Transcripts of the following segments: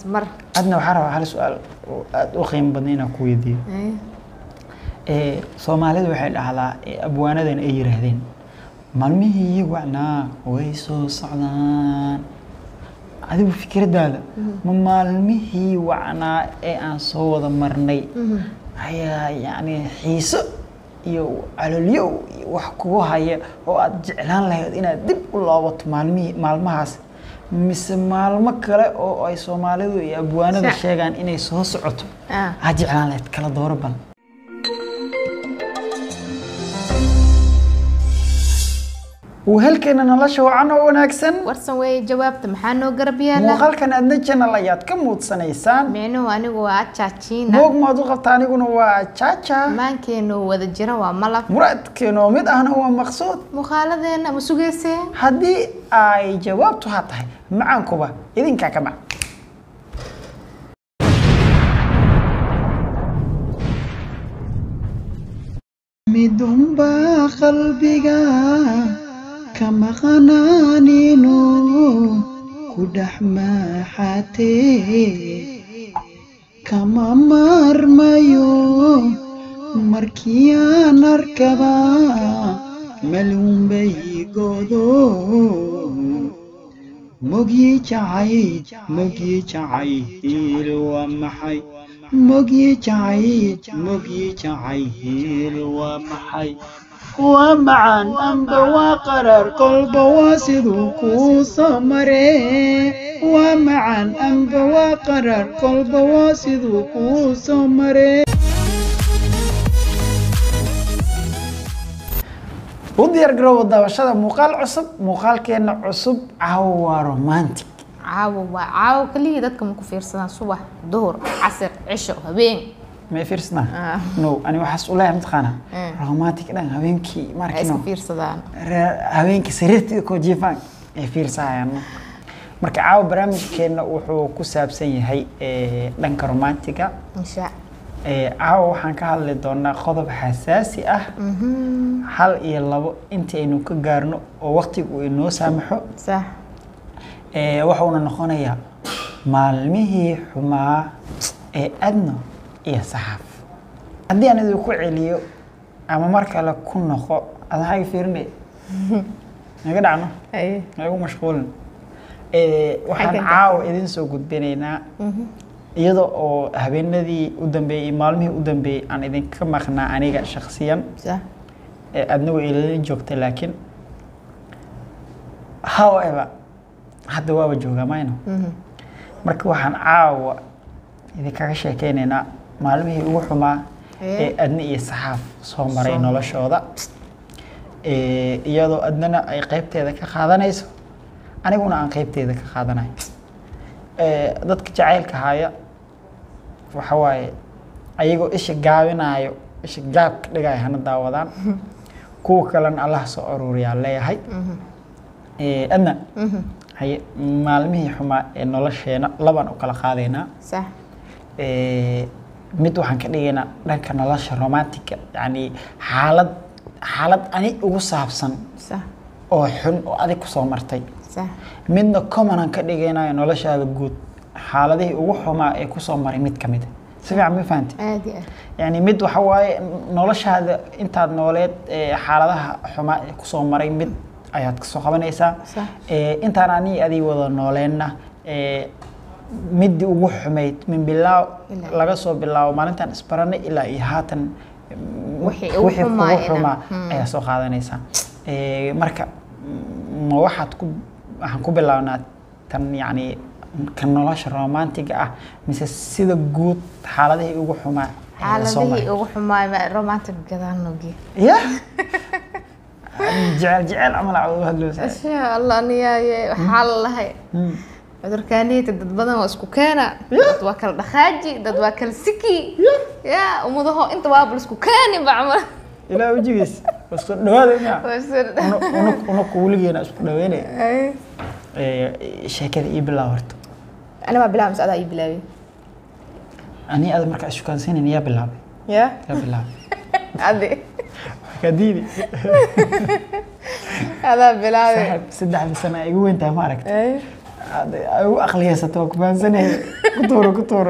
mar adna waxaa rabaa hal su-aal oo aada u qiimo badan inaan ku weydiiyo Ay, ee soomaalidu waxay dhahdaa ee abwaanadan ay yiraahdeen maalmihii wacnaa way soo socdaan adigu fikraddaada ma maalmihii wacnaa ee aan soo wada marnay ayaa yacni xiiso iyo calolyow iyo wax kugu haya oo aad jeclaan lahayd inaad dib u loobato maalmihii maalmahaas mise maalmo kale oo ay soomaalidu iyo abwaanada Sa- sheegaan inay soo socoto ah, aad jeclaan lahayd kala dooro bal wehelkeena nolosha wacan oo wanaagsan warsan weeye jawaabta maxaa noo garab yaala muuqaalkan adna channel ayaad ka muudsanaysaan micnuhu anigu waa ajaajiina moog maad u qabta aniguna waa jaaja maankeenu wada jira waa malab muraadkeena oo mid ahna waa maqsuud muuqaaladeena ma sugaysee haddii ay jawaabtu ha tahay macaankuba idinkaa ka mac midunbaa qalbiga ka maqanaaninu ku dhex maaxatee kama maarmayo markiyaan arkaba maluunbay godo mogyi jacay mogyi jacayl waa maxay mogyi jacay mogyi jacayl waa maxay waa macaan amba waa qarar kolba waa siduu kuu soo maree waa macaan amba waa qarar kolba waa siduu kuu soo maree u diyaar garoowa daawashada muuqaal cusub muuqaalkeena cusub caawa waa romantic caawo waa caawo kaliya dadka ma ku fiirsadaan subax duhur casir cisho habeen may fiirsanaa Ah. no ani waxaas u leeyahay mataqaana Mm. romantic dhan habeenkii waxay markino iska fiirsadaan Re- habeenkii sariirtii koo jiifaan ay fiirsahayaan marka caawa barnaamijkeena wuxuu ku saabsan yahay eh, dhanka romantiga insha Eh, caawa waxaan ka hadli doonaa qodob xasaasi ah hal iyo labo intaynu ka gaarno oo waqtigu uu inoo saamaxo sax Eh, waxuuna noqonayaa maalmihii xumaa ee adno iyo saxaaf haddii aan idinku celiyo ama mar kale ku noqo adahaga fiirinay naga dhacno ay nagu mashquulin Eh, waxaan Xagga caawa idin soo gudbinaynaa iyada oo habeenadii u dambeeyey maalmihii u dambeeyey aan idinka maqnaa aniga shakhsiyan sax ee adna way ilaalin joogtay laakiin however hadda waaba joogaa mayno marka waxaan caawa idinkaga sheekeynaynaa maalmihii ugu xumaa Ee. ee adna iyo saxaaf soo maray Soo- noloshooda Ee, iyadoo adnana ay qeybteeda ka qaadanayso aniguna aan qeybteeda ka qaadanayo Ee, dadka jacaylka haya waxa waaye ayagoo isha gaabinayo isha gaabka dhigaya hana daawadaan kuwa kalena allah soo aruuriyaa leeyahay Ee, adna haye maalmihii xumaa ee nolosheena labaan u kala qaadaynaa sax Ee, mid waxaan ka dhigaynaa dhanka nolosha romantica yacni xaalad xaalad ani ugu saabsan sax oo xun oo adig kusoo martay sax midna commonaan ka dhigaynayo noloshaada guud xaaladihii ugu xumaa ee kusoo maray mid ka mid a si fiican ma fahanti aadi ah yani mid waxa waaye noloshaada intaad nooleed ee xaaladaha xumaa ee kusoo maray mid ayaad kasoo qabanaysaa Sax. Ee, intaan anii adii wada nooleenna ee, midii ugu xumayd min bilaaw Ilaa- laga soo bilaabo maalintaan isbaranay ilaa iyo haatan mm, Wixii ugu wixii xumaa kugu ina- xumaa Hmm. ayaa soo qaadanaysaa Ee, marka mm, ma waxaad ku waxaan ku bilaabnaa tan yacni ka nolosha romantiga ah mise sida guud xaaladihii ugu xumaa ee la soo maray xaaladihii ugu xumaay ma romantic gadaan nogi ya jecel jecel camal aad uga hadloosaa insha allah niyaaye waxaa la lahay Hmm. cudurkaaniyta dad badan waa isku keena dad waa kala dhaqaaji dad waa kala siki ya umadaho inta waa bal isku keeni bacmal ilaa wejigiis waa isku dhawaada miya unaku weligeena isku dhaweynaya Ee, sheekada ii bilaab horta ani maa bilaabay mise adaa ii bilaabay ani ada markaa ishukaansanan yaa bilaabay ya yaa bilaabay adi kadiidi adaa bilaabay saaxib saddexda sano ay igu weyntahay ma aragta Ade- ay u aqliyaysato waa ku fahansanaya ku tuuro ku tuuro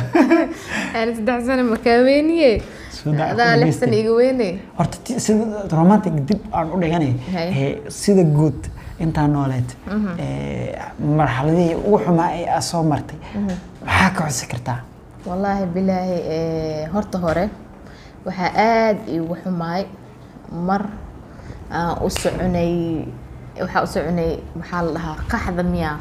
aan saddex sano makaaweeniye Saddex adaa kun lix sano dhiste. iga weyne horta ti- sida romantic dib aan u dhiganay Hay. ee, sida guud intaa nooleed ee, marxaladihii ugu xumaa ee aad soo martay maxaa ka xusi kartaa wallaahi bilaahi eh, horta hore waxaa aada iigu xumaay mar aan u soconay waxaa u soconay maxaa la dhahaa qaxda miyaa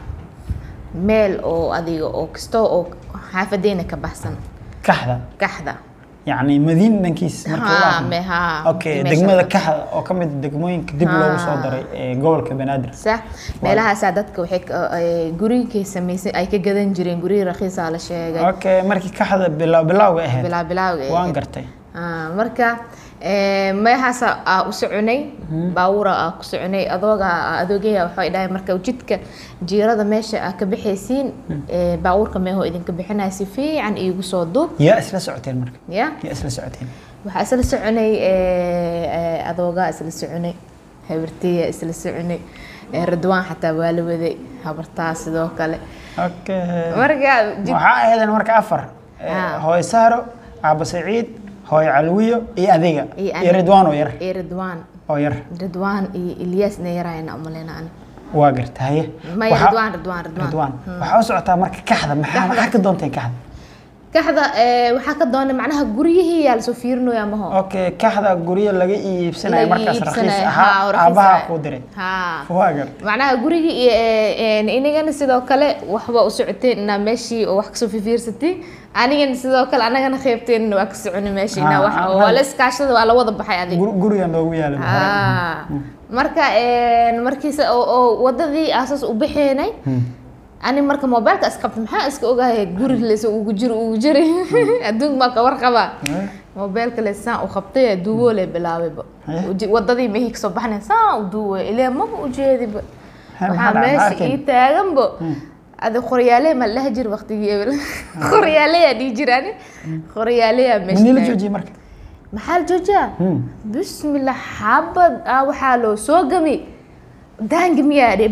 meel oo adiga oo kasta oo xaafadeena ka baxsan kaxda kaxda yacni madiin dhankiis marka haa la me haa okay meesha degmada ka- kaxda oo ka mid ah degmooyinka dib loogu soo Ah. daray ee gobolka banaadir sax meelahaasaa dadka waxay ka- eh, guryinkay samaysan ay ka gadan jireen guryi rakiisaa la sheegay okay markii kaxda bilow bilowga ahayd bilaa bilawga eh. waan gartay Ah, marka eh, meehaasa aa u soconay baawura aa ku soconay adooga adoogaya waxay dhahay marka jidka jiirada meesha aa ka bixaysiin eh, baawurka meehoo idinka bixinaya si fiican iigu soo duub yaa isla socoteen marka ya yaa isla socoteen waxaa isla soconay eh, eh, adoogaa isla soconay habartiya isla soconay eh, radwaan xataa waa la waday habartaa sidoo kale okay marka jid waxaa ahaydeen marka afar ee, Ah. hooyo saaro aabo saciid hooyo calwiyo iyo adiga Iyo iyo aniga. ridwaan oo yar iyo radwaan oo yar radwaan iyo ilyaas nayaraayna umaleyna ani waa garta haye maya Waxaa- radwaan radwaan radwaan ridwaan waxaa u socotaa marka kaxda maxaa Kaxda. maxaa ka doonteen kaxda kaxda eh, waxaa ka doonay macnaha guryihii yaa lasoo fiirinayaa maho okay kaxda guryo laga iibsanayo Laga markaas rakiis iibsanayo, ahaa haa, oo rakiis aabaha ah. kuu diray haa waa gar macnaha gurigii iyo eh, eh, inagana sidoo kale waxba u socoteen inaa meeshii oo wax kasoo fifiirsatiin anigana sidoo kale anagana qeybteen waa ka soconi meeshii inaa Ah, wax ah, waa ah. la iskaashada waa la wada baxay adiga Gur- gurigan loogu yaalay hore. Ah, marka eh, markiisa oo oo wadadii asaas u baxeenay Hmm. ani marka mobailka isqabta maxaa iska ogahay guri lees ugu jiro ugu jiri adduunka maa ka warqabaa Eh, mobailka le saan u qabtay duuwo le bilaabayba Eh? Uji- wadadii mehii kasoo baxnay saan u duuway ilaa maba ujeediba Ha, waxaa maxaa dhacay? meesha Arkeen? ii taaganbo Hmm. adi qoryaale ma laha jir waqtigii ebel qoryaaleyaa dhihi jirani qoryaaleyaa meesha manila taagan. joojiye marka maxaa la joojiyaa Hmm. bismillah xabad ah waxaa loo soo gami daangi miyaa dhe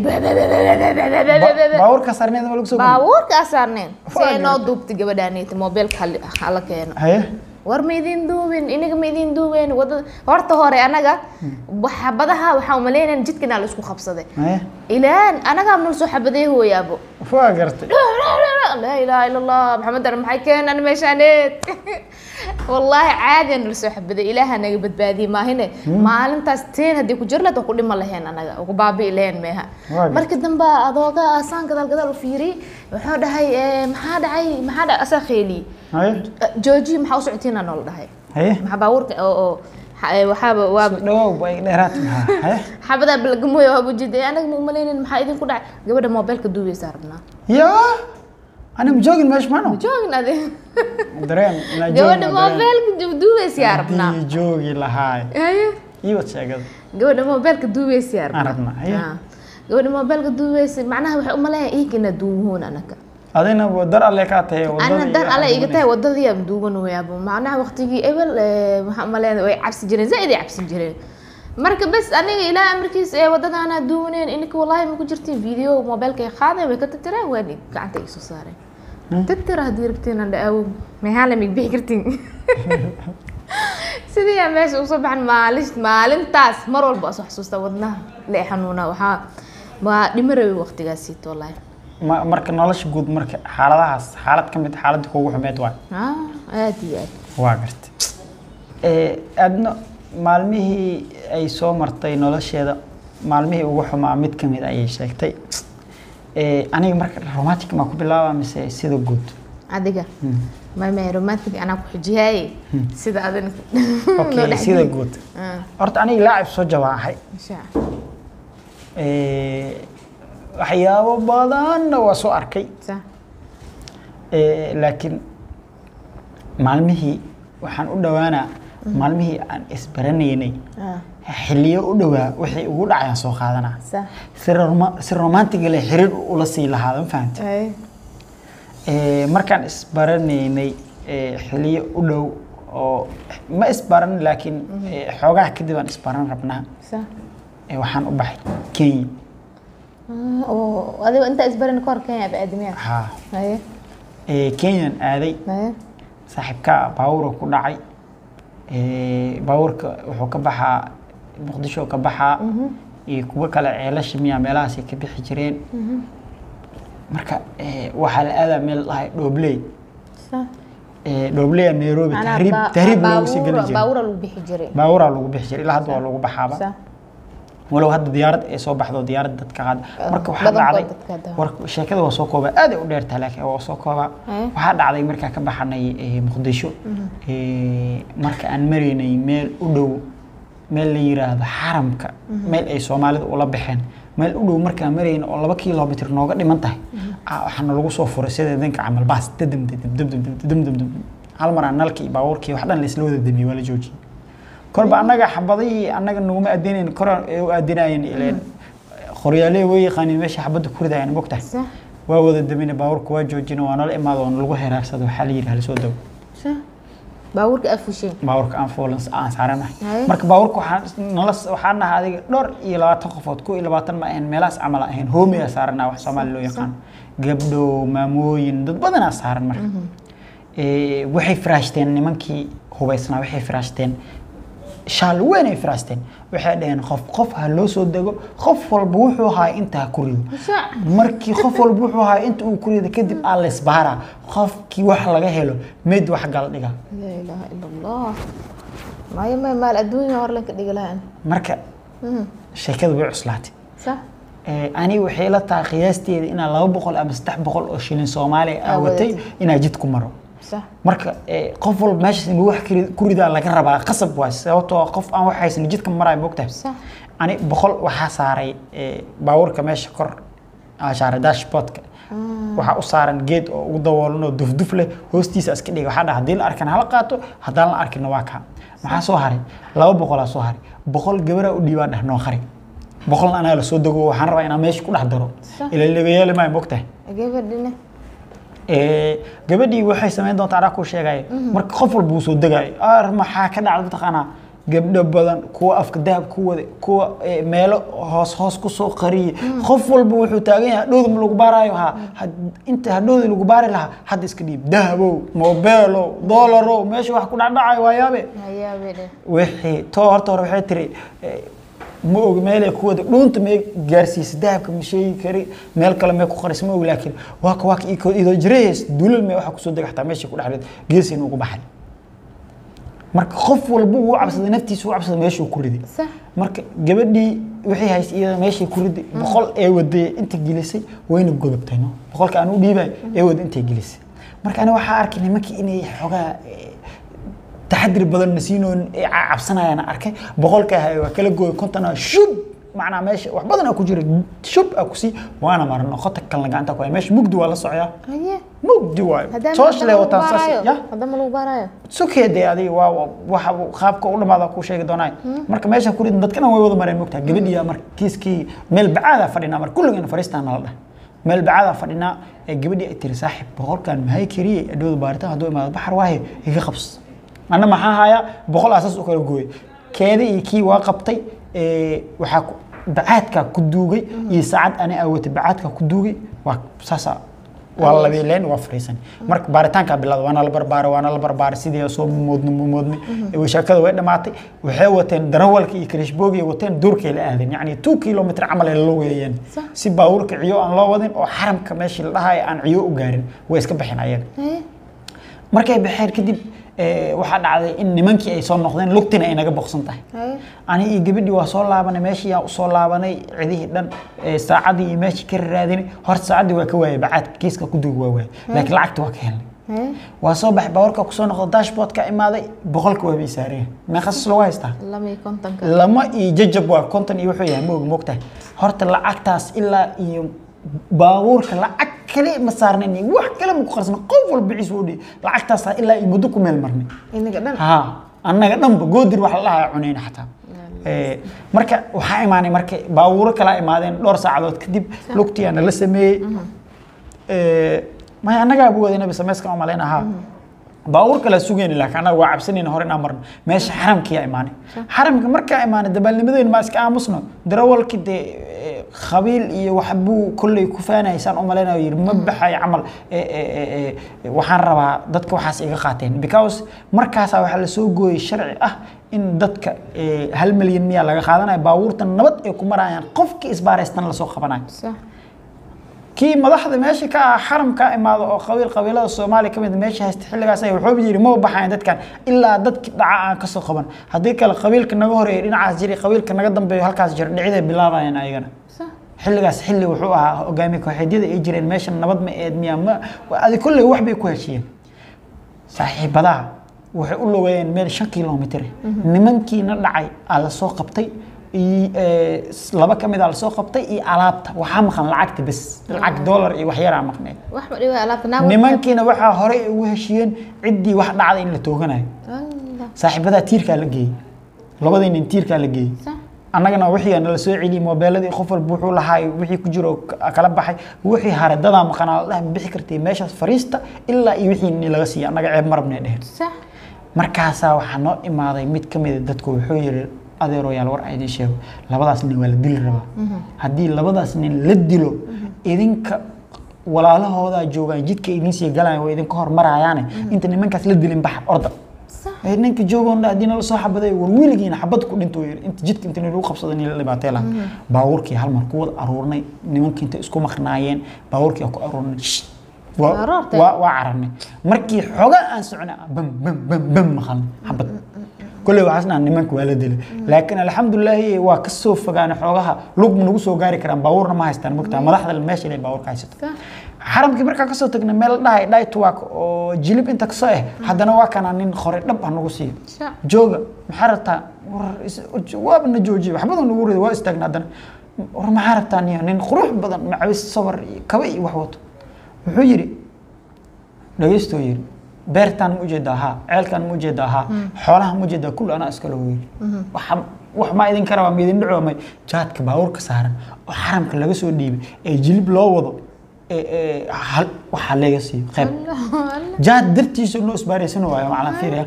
Ba- baabuurka sarneeda ma lagu soo gudbay? baabuurka asaarneen si Waa ay noo gartay. duubtay gabadhaanita mobilka hal- hala keeno haye war ma idin duubin inaga ma idin duubeen wadada horta hore anaga xabadaha waxaa umaleynaya jidkana la isku qabsaday haye ilaan anagaa nala soo xabaday hooyaabo waa gartay laa ilaaha ila allah maxamed ar maxay keenan meeshaaneed wallaahi caadiya nala soo xabaday ilaaha naga badbaadiyey maahine maalintaas teen haddii ku jir lahayd waa ku dhima laheen anaga waa ku baabi'i laheen meeha Waa marka dambe adooga asaan gadaal gadaal u fiiriyey wuxuu dhahay eh, maxaa dhacay maxaa dhacay asaa kheeliyey haye jooji maxaa u socotiina noola dhahay haye maxaa baabuurka oo oo xa- eh, waxaaba waa dhawow bay dheeraad maxaa haye xabadaa balagamoya waa bujiday anaga ma umaleynin maxaa idinku dhacay gabadha mobilka duubeysaa rabnaa yaa ani ma joogin meesha maano joogin adi dareen inaa gabadha joogin mobilka duubeysaa rabnaa haddii joogi lahaay haye ii wad sheegada gabadha mobilka duubeysaa Aan rabnaa, haye. Ah. gabadha mobilka duubeysa macnaha waxay umaleeyaa iigana duubuhoon anaga adina dar alle kaa tahay wadada ana iyo dar alle iga waxaad tahay wadadii aan duuban wayaabo macnaha waqtigii ebel eh, waxaan umaleeyaa way cabsi jireen zaaid ay cabsi jireen marka bes aniga ilaa amarkiis ee wadadaana duubaneen ininka wallahi ma ku jirtiin video mobilka ay qaadeen way ka tirtireen waan gacanta iga soo saareen tirtira haddii rabtiin aan dhaawo meehaan lamig bixi kartiin sidii aan meesha usoo baxan maalin maalintaas mar walba soo xasuusta wadnaha lee xanuuna waxaa waa dhimo rabay waqtigaasiito wallahi Ma- marka nolosha guud marka xaaladahaas xaalad ka mid ah xaaladda kuugu xumeed waay ah aad iyo aad waa gartay Eh, aadna maalmihii ay soo martay nolosheeda maalmihii ugu xumaa mid ka mid ayay sheegtay Eh, aniga marka romantic maa ku bilaaba mise sida guud adiga Hmm. mama romantic anaa ku xujiyaaye sida adina okay sida guud horta aniga laacib soo jawaaxay Eh, waxyaabo badanna waa soo arkay Eh, laakiin maalmihii waxaan u dhowaanaa maalmihii aan isbaranaynay xilliyo u dhowaa wixii ugu dhacayaan soo qaadanaa si roma- si romantiga leh xiriir ula sii lahaada ma fahamta Eh, markaan isbaranaynay eh, xilliyo u dhow oo ma isbaran laakiin eh, xoogaha kadib aan isbaran rabnaa Eh, waxaan u baxay kenya Ah, oo adigo intaa isbarin ka hor kenya baaadamiya haa haye ee, kenyan aaday haye saaxiibka baawura ku dhacay ee, baawurka wuxuu ka baxaa muqdisho ka baxaa iyo kuwo kale ceelasha miya meelahaasay ka bixi jireen marka ee, waxaa la aadaa meel lahay dhoobley sa ee, dhoobley nairobi Macnaha tahriib ba- tahriib loogu sii geli baawura- jiray baawura lagu bixi jiray baawuraa lagu bixi jiray ilaa hadda waa lagu baxaaba sa walow hadda diyaarad ay soo baxdo diyaarad dadka qaada Ah, marka waxaa badankood dhacday dadka hadda. war sheekada waa soo koobaa aad ay u dheertahay laakiin waa soo koobaa Eh. waxaa dhacday markaa ka baxanay eh, muqdisho eh, marka aan maraynay meel u dhow meel la yiraahdo xaramka meel ay soomaalida ula baxeen meel u dhow markaan marayna oo laba kilomitr nooga dhiman tahay ah, waxaana lagu soo furay sida danka camal baas dadam dadam dadam dadam dadam dadam hal mar aan nalkii baabuurkii wax dhan laisla wada damiyey waa la joojiyey korba annaga xabadihii annaga naguma aadinayn kor ay u aadinayeen ileen qoryaalee way yaqaaniin meesha xabadda ku ridayaan mogtahay sa waa wada damina baabuurka waa joojina waa nala imaado oo lagu heraarsado waxaa la yidhi hala soo dago sa baawurka afushay baabuurka aan fuulan aan saaranahay Haye. marka baabuurka waxaan nala waxaan nahay adiga dhowr iyo labaatan qofood ku iyo labaatan ma ahayn meelahaas camal aan ahayn hoomiyaa saaranaa wax soomaali loo yaqaan gabdho maamooyin dad badanaa saaran marka Ee, waxay firaashteen nimankii hubaysnaa waxay firaashteen shaal weyn ay firaashteen waxay dhaheen qof qof ha loo soo dego qof walba wuxuu ahaa inta ha ku rido sa markii qof walba wuxuu ahaa inta uu ku rido kadib aa la isbaaraa qofkii wax laga helo mid wax gal dhiga laa ilaaha ila allah maayo may maal adduunya hor lanka dhigi lahaan marka sheekadu way cuslaatay sa Ee, aniga waxay la tahay qiyaasteeda inaa laba boqol ama saddex boqol oo shilin soomaaliya Aa aawatay wadatay. inaa jid ku maro sa marka ee, qof walba meeshaas inuu wax kiri- ku ridaa laga rabaa qasab waay sababtoo ah qof aan wax haysan jidka maraayo mogtahay sa ani boqol waxaa saaray ee, baabuurka meesha kor aa saaray dashboardka waxaa u saaran geed oo ugu daboolan oo dufduf leh hoostiisa iska dhiga waxaa dhaha haddii la arkana hala qaato haddaan la arkina waa kaa maxaa soo haray laba boqolaa soo haray boqol gabaraa u dhiibaa dheh noo qari boqolna anaa la soo dego waxaan rabaa inaan meesha ku dhex daro Sax. ila laga yeeli maayo mogtahay gabadhina Ee, gabadhii waxay samayn doontaa anaa kuu sheegaya marka qof walba wuu soo degaayo ar maxaa ka dhacda mataqaanaa gabdho badan kuwa afka dahab ku wada kuwa ee, meelo hoos hoos kusoo qariyay qof walba wuxuu taagan yahay hadhowda ma lagu baaraayo ha had- inta hadhowda lagu baari lahaa hadda iska dhiib dahabow mobeelow doolarow meesha wax ku dhacdhacayo waa yaabe hayaabedhe wixii too horta hore waxay tiri eh, ma og meelay ku wada dhuunta may gaarsiisa dahabka ma sheegi kari meel kale may ku qaris ma og laakiin waa ka waa ka iko- idoo jirays dulal may waxa kusoo dega xataa meesha ku dhexleed geesiina ugu baxay marka qof walba uu cabsaday naftiisa uu cabsaday meeshuu ku riday sa marka gabadhii waxay haysay iyada meeshay ku riday boqol ee waday inta gelisay wayna godobtay no boqolka aan u dhiibay ee wada intay gelisay marka ani waxaa arkay nimankii inay xogaa eh, taxadir badan nasiinoon ee ca- cabsanayaan arkay boqolka ahay waa kala gooy kontona shub macnaa meesha wax badan aa ku jira shub aa kusii waana marno qota kalna gacanta ku hay meesha mugdi waa la socyaa haye mugdi waayo haddaan sooshle wataan saas ya haddama lagu baarayo sukeede adiga waa waa- waxa uu qaabka u dhamaada ku sheegi doonaa marka meesha ku ridin dadkana way wada mareen mogtaha gabadhiya marka kiiskii meel bacaada fadhinaa marka kulligana fariistaan nala dhah meel bacaada fadhinaa ee gabadhii ay tiri saaxib boqolkan mahay kariyey adhowda baaritaan hadduu imaado baxar waaye iga qabs anna maxaa hayaa boqol asaas u kala gooyay keeda iyo kii waa qabtay ee, waxaa ku- bacaadkaa ku duugay iyo saacad ani aawatay bacaadkaa ku duugay waa saasa waa labeeleen waa fariisan marka baaritaankaa bilowda waana la barbaaray waana la barbaaray sidii soo moodmi moodmi sheekada way dhamaatay waxay wateen darawalka iyo karishboogi wateen duurkay la aadeen yacni two kilomitr camal ay la weeyeen Sax. si baabuurka ciyo aan loo wadin oo xaramka meeshii la dhahayo aan ciyo u gaarin way iska baxeen ayaga haye markay baxeen kadib eh, waxaa dhacday in nimankii ay soo noqdeen lugtina ay naga boqsan tahay haye ani iyo gabadhii waa soo laabanay meeshii yaa usoo laabanay cidihii dhan eh, saacadii iyo meeshii ka raadinay horta saacaddii waa ka waayay bacaadka kiiska ku duug waa waayay laakiin lacagta waa ka helnay haye waa soo baxay baawarka kusoo noqdo dashboardka imaaday boqolka waa bay saareen meeqas lagu haystaa lama iyo kontonka lama iyo jajab waa konton iyo wuxuu yahay ma og moogtahay horta lacagtaas ilaa iyo baabuurka lacag kale ma saarnayn iyo wax kale ma ku qarsana qof walba ciis u dhihi lacagtaas ilaa iyo muddo ku meel marnay inaga dhan ها annaga dhanba goodir wax la dhahaa cunayna xataa Ee, marka waxaa imaanay marka baabuuro kala imaadeen dhowr saacadood kadib lugtiyaana la sameeyey Ee, maya annagaa bu waday nabi sameyskan u malayna haa baabuur kala sugayna laakiin annaga waa cabsanayna hore inaan marno meesha xaramkiyaa imaanay xaramka markaa imaanay dabaalnimadeen maa iska aamusno darawalki dee eh, khabiil iyo waxbuu kolley ku faanaysaan u malaynayo yidhi ma baxayo camal eh, eh, eh, eh, waxaan rabaa dadka waxaas iga qaateen because markaasaa waxaa la soo gooyey sharci ah in dadka eh, hal milyan miyaa laga qaadanayo baabuurta nabad ay ku marayaan qofkii isbaaraystan lasoo qabanayo sax kii madaxda meesha ka ah xaramka imaado oo qabiil qabiilada soomaaliya ka mid ah meesha haysta xilligaas ay wuxuu yidhi ma baxayan dadkan ilaa dadki dhaca aan kasoo qaban haddii kale qabiilka naga horeeya dhinacaas jiray qabiilka naga dambeeyo halkaas jira dhiciday bilaabayaan ayagana sax xilligaas xilli wuxuu ahaa hogaamiye kooxeedyada ay jireen meesha nabad ma eed miyaa ma adi kolley wax bay ku heshiyeen saaxiibadaha waxay u logeeyeen meel shan kilomitir nimankiina dhacay aa lasoo qabtay iyo, eh, laba ka mid a lasoo qabtay iyo alaabta waxaa maqan lacagta bes lacag dollar iyo wax yaraa maqneed wax ma dhiba alaabta naag nimankiina waxaa horey ugu heshiyeen ciddii wax dhacday in la tooganayo Allah saaxiibadaa tiirkaa la geeyey labadii nin tiirkaa la geeyey sax annagana wixii nala soo celiyey moobeeladii qof walba wuxuu lahaa wixii ku jiro ka- kala baxay wixii hare dadaa maqanaa la dhahay ma bixi kartay meeshaas fariista ilaa iyo wixii ni laga siiya annaga ceeb marabnay dheheen sax markaasaa waxaa noo imaaday mid ka mid a dadku wuxuu yidhi adeeroyaal war aydin sheego labadaas nin waa la dili rabaa haddii labadaas nin la dilo idinka walaalahoodaa joogaan jidka idin sii galaan waa idinka hormarayaane inta nimankaas la dilin baxa orda sax ee ninka joogoona haddii nala soo xabaday war weligiina xabad ku dhinto yiri inta jidka inta nagu qabsada in la dhibaatay laha baabuurkii hal mar ku wada aruurnay nimankii inta isku maqnaayeen baabuurkii aan ku aruurnay shh, waa Aroortay. waa waa cararnay markii xoga aan socnay bam bam bam bam maqalnay xabad kolley waxaasna nimanka waa la dilay laakiin alxamdulilaahi waa ka soo fogaanay xoogaha lug ma nagu soo gaari karaan baabuurna ma haystaan mogtaa madaxda meesha inay baabuurka haysato sax xaramkii markaa kasoo tagnay meel la dhahay dhaytwak oo jilib inta kasoo eh haddana waa kana nin qore dhab ha nagu siiyo sax jooga maxaa rabtaa war is- waaba na joojiye waxbada nagu rida waa istaagna haddana war maxaa rabtaa niyo nin qurux badan macawis sabar iyo kaba iyo wax wato wuxuu yidhi dhagaystoo yidhi beertaan ma ujeedaa haa ceelkaan ma ujeedaa haa xoolaha ma ujeedaa kulli anaa iskale weyli waxa wax maa idin karabaa ma idin dhaco may jaadka baabuurka saaran oo xaramka laga soo dhiibay ee jilib loo wado ee ee hal waxaa leega siiyo qayb Allah Allah jaad dartiisa noo isbaaraysan waayo maclan fiiriya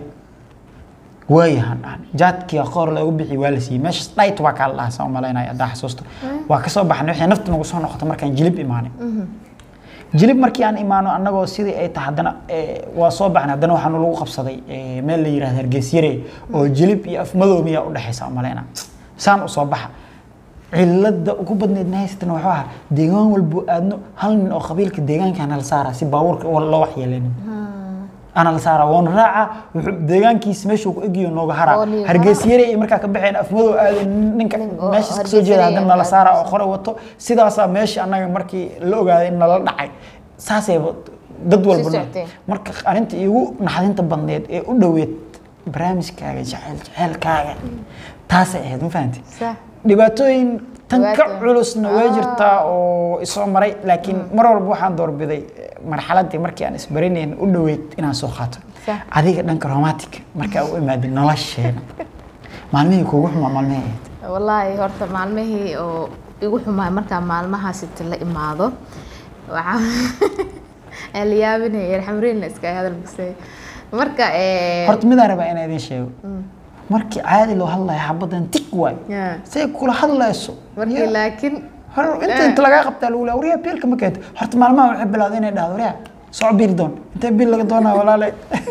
waayahan dhahan jaadkii qoor lagu bixi waa la siiyey meeshas dhayt waa kaa la dhahaa saan umalaynaya haddaa xasuusta waa kasoo baxnay wixii nafta nagu soo noqota markaan jilib imaanay jilib markii aan imaano annagoo sidii ay tahay haddana eh, waa soo baxnay haddana waxaanu lagu qabsaday eh, meel la yidhahda hargeysyare oo jilib iyo afmadoob miyaa u dhexaysa umalayna saan usoo baxa cilada ugu badneed na haysatana wuxuu ahaa deegaan walbo aadno hal nin oo qabiilka deegaanka ana la saaraa si baabuurka loo waxyeeleynin ana la saaraa woona raaca wuxuu deegaankiisa meeshuu ku egiyo nooga Oo haraa niga hargeysyare iyo markaa ka baxeen afmadoo aaden ninka Nin oo meeshaas kasoo jeeda Hargeysare haddana nala iyo saaraa oo qore wato sidaasaa meesha annaga markii la ogaaday in nala dhacay saasayba dad walba socoteen. marka arrinta iigu naxdinta badneed ee u dhoweed barnaamijkaaga jecel jecelkaaga taasay ahayd ma fahanti sax dhibaatooyin tan ka Dhibaatooyin. culusna way Ah. jirtaa oo isoo maray laakiin mar walba waxaan doorbiday eh, marxaladii markii aan isbaranayn u dhoweyd inaan soo qaato Sax. adiga dhanka romantic markaa u imaadin nolosheena maalmihii kuugu xumaa maalmihii ahayd wallaahi horta maalmihii oo igu xumaay markaa maalmahaas inta la imaado waxaa aan la yaabinaya alxamdulilah iska hadal magsay marka eh, horta midaan rabaa inaan idiin sheego markii caadi loo hadlayo xabadan tig waay yeah. say kula hadlayso markii laakiin hor inta inta lagaa qabtaa lagu leeya waryaa biilka ma keento horta maalmaha waxay bilowday inay dhahdo waryaa soo biil doon intee biil laga doonaa walaale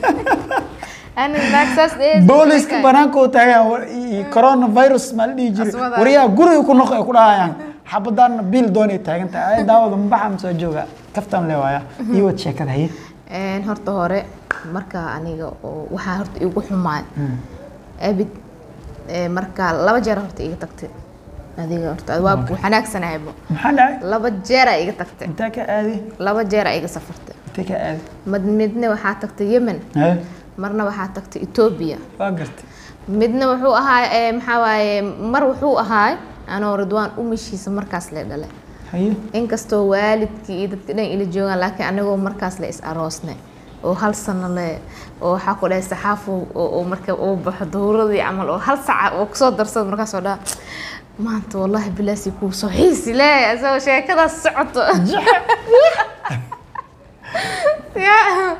ani naag saas dhees booliska banaanka u taagan iyo coronavirus maa la dhihi jiray Aswada. waryaa guriga ku noqo ay ku dhahayaan xabadaana biil doonay taagan tahay ay daawada mabaxa ma soo jooga kaftan le waaya iyo wad sheekada haye Een, horta hore marka aniga oo waxaa horta igu xumaay abid ee, marka laba jeer horta iga tagtay adiga horta waa xanaagsanahaybo maxaa dhacay laba jeera iga tagtay intaa ka aadi laba jeera iga safartay intee ka aadi mid midna waxaa tagtay yemen haye marna waxaa tagtay etoobiya waa gartay midna wuxuu ahaa ee, maxaa waaye mar wuxuu ahaa anoo ridwaan umishiisa markaas la dhalay haye inkastoo waalidkii iyo dadka dhan ila joogaan laakiin anigoo markaas la is aroosnay oo hal sano le oo waxaa ku dhahay saxaafo oo oo marka uu baxo dowradii camal oo hal saca oo kusoo darsado markaasoo dhaa maanta wallaahi bilaasi kuu soo xiisi le isagoo sheekadaas socoto Ya,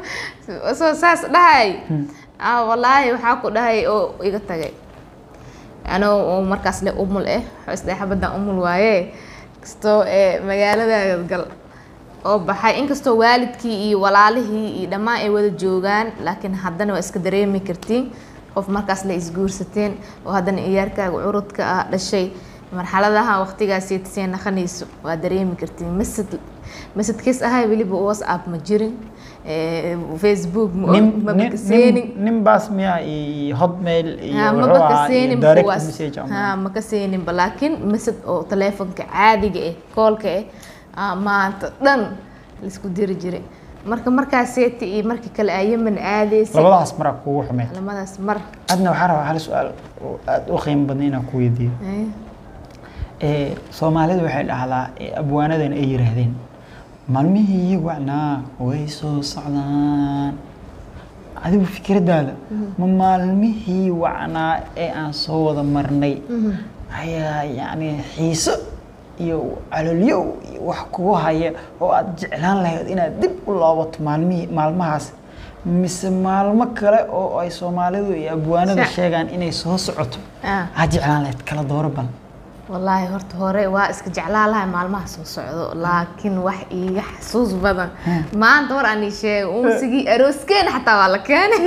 soo saas dhahay ah wallaahi waxaa ku dhahay oo iga tagay anoo oo markaas le umul eh xosdee xabadan umul waaye kastoo ee magaalada gal oo baxay inkastoo waalidkii iyo walaalihii iyo dhammaan ay wada joogaan laakiin haddana waa iska dareemi kartiin qof markaas la isguursateen oo haddana iyaarkaaga curudka ah dhashay marxaladaha waqtigaasi tasee naqanayso waa dareemi kartiin masad masadkiis ahay weliba whatsapp ma jirin ee, facebook ma nin ma nin bakaseenin nin nin baas miya iyo hotmail iyo ha ma wuxuu ahaa iyo bakaseenin direct kuwaas message ama- ha ma kaseeninba laakiin masad oo taleefonka caadiga eh koolka eh ah, maanta dhan laisku diri jiray marka markaaseeti iyo markii kale aa yemen aadaysay labadaas maraa kugu xumeed lamadaas mar adna waxaa rabaa hal su-aal oo aada u qiimo badan inaan ku weydiiyo eh, ee soomaalidu waxay dhahdaa ee abwaanadan ay yiraahdeen maalmihii wacnaa way soo socdaan adigu fikraddaada ma maalmihii wacnaa ee aan soo wada marnay mhm. ayaa yacni xiiso iyo calolyow iyo wax kugu haya oo aada jeclaan lahayd inaad dib u loobato maalmihii maalmahaas mise maalmo kale oo ay soomaalidu iyo abwaanada Sa- sheegaan inay soo socoto ah aad jeclaan lahayd kala dooro bal wallaahi horta hore waa iska jeclaan lahay maalmaha soo socdo laakiin wax iiga xasuus badan Hmm. maanta war aan ii sheegay unsigii arooskeena xataa waa la keenay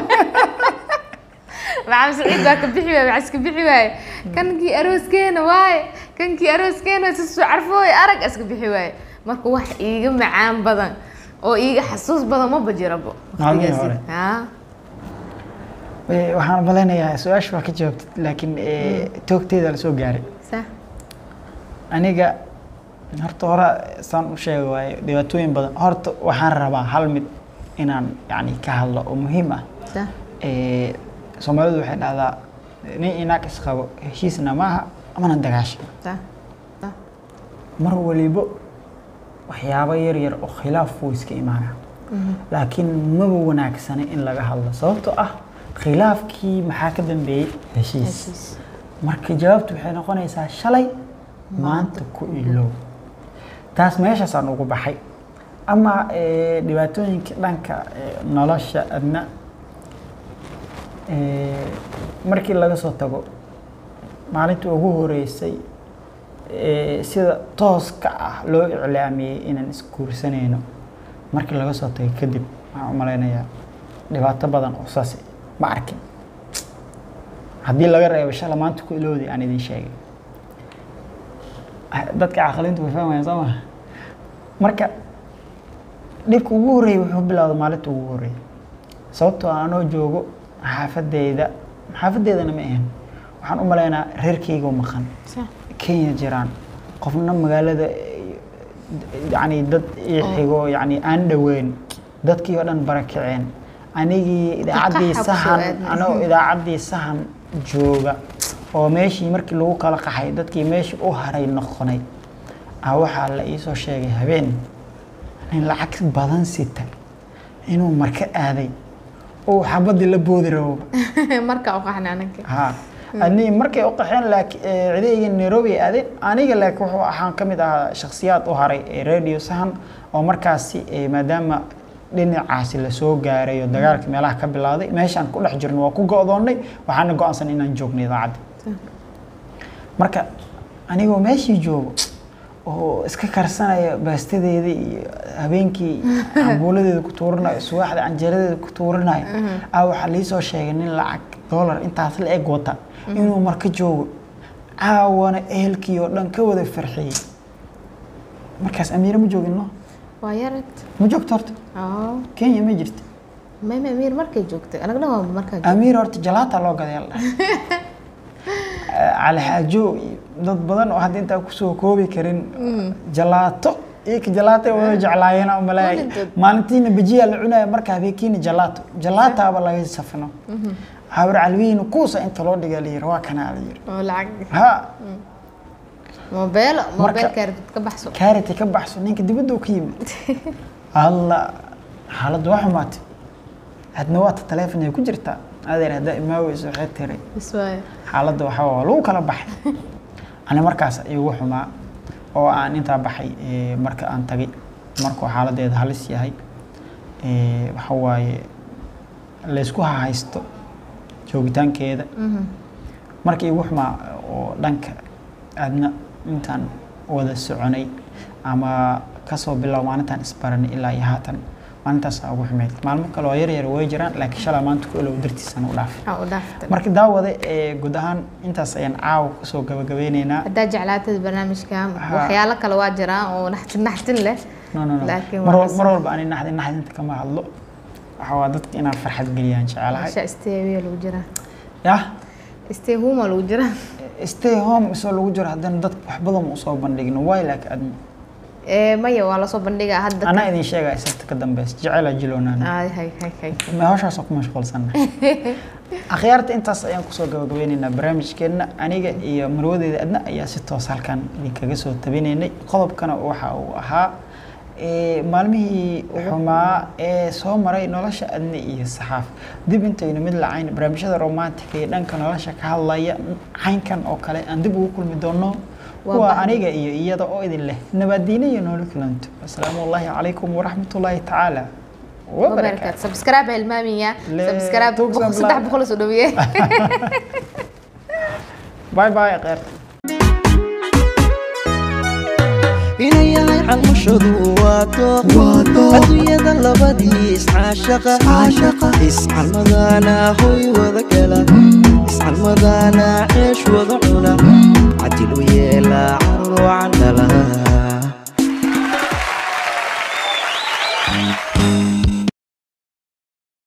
maxamed saciid baa ka bixi waaye maxaa iska bixi waaye kankii arooskeena waaye kankii arooskeena sisoo carfooy arag iska bixi waaye marka wax iiga macaan badan oo iiga xasuus badan maba jirabo Maalmihii waqtigaasi. hore. haa Eh, waxaan malaynayaa su-aasha waa ka jawaabtid laakiin eh, toogteeda la soo gaaray sax aniga horta hore saan u sheega waaye dhibaatooyin badan horta waxaan rabaa hal mid inaan yani ka hadlo oo muhiim ah sax Eh, soomaalidu waxay dhahdaa nin inaag isqabo heshiisna maaha amana dagaasha sax sax mar walibo waxyaabo yar yar oo khilaaf wuu iska imaanaa Mhm. laakiin maba wanaagsana in laga hadlo sababtoo ah khilaafkii maxaa ka dambeeyey heshiis heshiis marka jawaabtu waxay noqonaysaa shalay maanta ku ilow taas meeshaasaan ugu baxay ama eh, dhibaatooyinka dhanka eh, nolosha adna eh, markii laga soo tago maalintii ugu horeysay eh, sida tooska ah loo iclaamiyey inaan isguursanayno markii laga soo tagay kadib waxaan u malaynayaa dhibaato badan oo saas ma arkin haddii laga reebo shala maanta ku ilowday aan idin sheegay Ah, dadka caqlintu way fahmayaan soo maha marka dhibka ugu horreeyay wuxuu bilowday maalinta ugu horreeyay sababtoo ah anoo joogo xaafadeyda xaafadeydana ma ahan waxaan u malaynaa reerkeyga oo maqan sax kenya jiraan qofna magaalada yani dad ii xigo yani aan dhoweyn dadkii oo dhan barakaceen anigii idaacaddii Qaxa ku soo sahan aadnay. anoo idaacaddii sahan jooga oo meeshii markii lagu kala qaxay dadkii meeshii u haray noqonay ah waxaa la iisoo sheegay habeen nin lacag badan sita inuu marka aaday oo xabadii la boodi rabo markaa u qaxna ananka ha ani markay u qaxeen laakiin cidayga nairobi ay aadeen aniga laakiin wuxuu ahaan ka mid ahaa shakhsiyaad u haray ee radio sahan oo markaasi eh, maadaama dhinacaasi lasoo gaaray oo dagaalka meelaha ka bilowday meeshaan ku dhex jirno waa ku go'doonnay waxaana go'aansan inaan joogno idaacadda marka anigoo meeshii joogo oo iska karsanaya baastadeeda iyo habeenkii cambuuladeeda ku tuuranayo suwaaxda canjeeradeeda ku tuuranayo ah waxaa liisoo sheegay nin lacag dollar intaas la eg wata inuu marka joogo caawana ehelkii oo dhan ka wada farxiyey markaas amiire ma joogin no waa yarad ma joogto horta oo kenya ma jirta mayma amiir markay joogtay anagna waa markaa joogtay amiir horta jalaata loo gaday la dhahay cali xaajo iyo dad badan oo hadda intaa kusoo koobi karin jalaato iyaka jalaato ay wada jeclaayeen oo malaay Weligood. maalintiina bajiyaa la cunaya marka habeenkiina jalaato jalaataaba laga safno hawar calwiina kuusa inta loo dhiga layiri waa kanaa layiri oo lacag ha moobeelo Marka- moobeelkaari dad ka baxso kaariti ka baxso ninka dibadda uu ka yimid alla xaaladdu waa xumaatay hadna waata taleefon ay ku jirtaa adeer haddaa imaaweyso waxay tiri bis waayo xaaladda waxaa waa lagu kala baxay ani markaas igu xumaa oo aan intaa baxay eh, marka aan tagay markuu xaaladeeda halis yahay ee, waxa waaye laysku hahaysto joogitaankeeda Mhm. markii igu xumaa oo dhanka aadna intaan wada soconay ama kasoo bilow maalintaan isbaranay ilaa iyo haatan maalintaasaa ugu xumeyd maalmo kale oo yar yar way jiraan laakiin shalaa maanta ku elow dartiisaan u dhaafay Waxaa u dhaaftay. marka daawade ee guud ahaan intaas ayaan caawa kusoo gabagabeyneynaa haddaa jeclaatad barnaamijka Ha. waxyaalo kale waa jiraan oo naxtin naxtin leh no no no Laakiin mar, waa wal- mar walba ani naxdin naxdinta kama hadlo waxa waa dadka inaan farxad geliyaan jecelahay meesha stay lagu jiraa yah stay home lagu jiraa stay home isoo lagu jiro haddana dadka wax badan ma usoo bandhigno waay laakiin admi ee maya waa lasoo bandhigaa hadda anaa idin sheegaya sabta ka dambeys jecela jiloonaan Ay, hay hay hay ma hawshaasoo ku mashquulsanna akhyaarta intaas ayaan kusoo gabagabeyneynaa barnaamijkeenna aniga iyo marwadeeda adna ayaa si toos halkan idinkaga soo tabinaynay qodobkana waxa uu ahaa ee, maalmihii xumaa ee soo maray nolosha adna iyo saxaaf dib intaynu mid lacayn barnaamijyada romantika iyo dhanka nolosha ka hadlaya caynkan oo kale aan dib ugu kulmi doono Waa kuwa bahdi. aniga iyo iyada oo idin leh nabadiine iyo nooli kulanto asalaamu allaahi calaykum waraxmatullaahi tacaala wabarakaatu wabarakaatu subscribe hilmaamiya Le- subscribe Tuugsan boqol- saddex Black. boqol soo dhaweeye باي باي غير inuu yahay calmushadu waato adduunyada labadii iscaashaqa iscalmadana hoy wada gala iscalmadana ceesh wada cuna cadil u yeela